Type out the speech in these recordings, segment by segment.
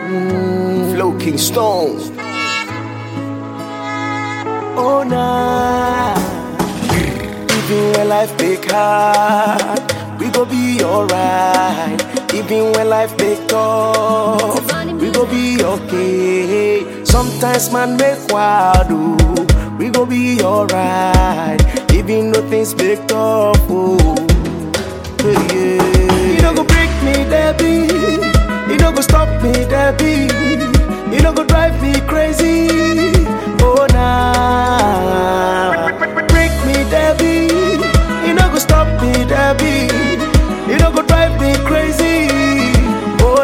Mm, Flow King Stone. Oh nah. Even when life make hard, we go be alright. Even when life make tough, we go be okay. Sometimes man make wild, oh, we go be alright. Even though things make tough, oh, yeah, yeah. You don't go break me, Debbie. You don't go stop me, Debbie. You don't go drive me crazy. Oh nah. Break me, Debbie. You don't go stop me, Debbie. You don't go drive me crazy. Oh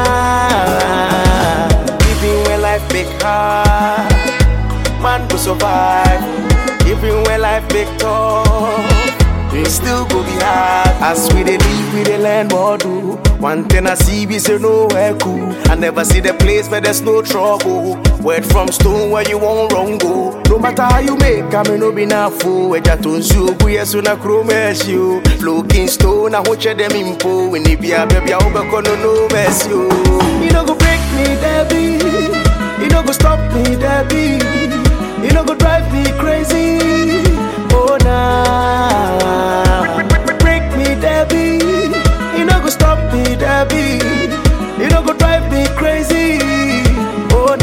nah. Even when life make hard, man go survive. Even when life make tough, it still go be hard. As we dey live, we dey learn more do. One thing I see be say nowhere cool. I never see the place where there's no trouble. Word from stone where you won't wrong go. No matter how you make, I may no be na fool. Eja to nsu bu yesu na kuro mercy o. Looking stone, I watch them impo. When they be a baby, I hope I no no mercy o. You no go break me, Debbie. You no go stop me, Debbie. You no go drive me crazy. Oh nah. Break me, Debbie. You no go stop me, Debbie. You no go drive me crazy. Oh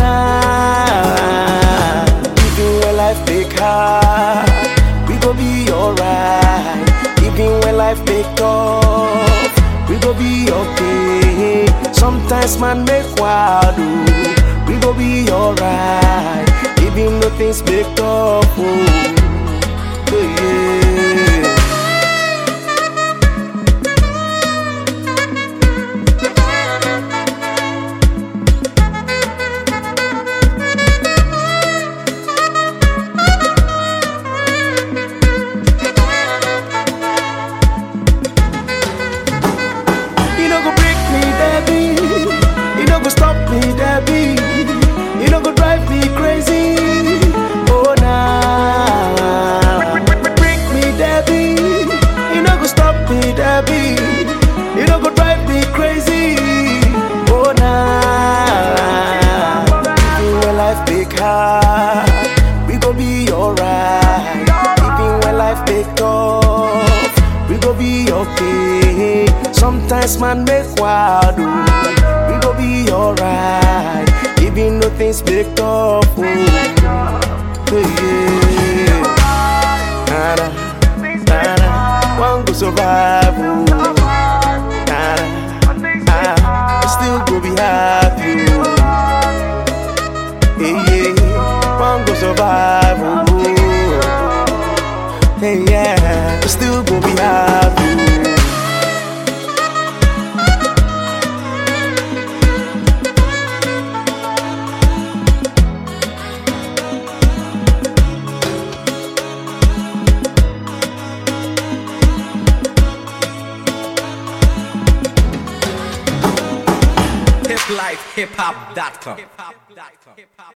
nah. Even when life make hard, we go be alright. Even when life make tough, we go be okay. Sometimes man make wild, oh, we go be alright. Even though things make tough, oh, yeah. You no go break me, Debbie. You no go stop me, Debbie. You no go drive me crazy. Oh nah. Break me, Debbie. You no go stop me, Debbie. You no go drive me crazy. Oh nah. Even when life make hard, we go be alright. Even when life make tough, we go be okay. Sometimes man make wild, oh, we go be alright. Even though things make tough, oh, yeah. Nada, nada, one go survive, oh. Nada, ah, still go be happy, oh. Hey, yeah, one go survive, oh. Hey, yeah, still go be happy. hiplifehiphop.com.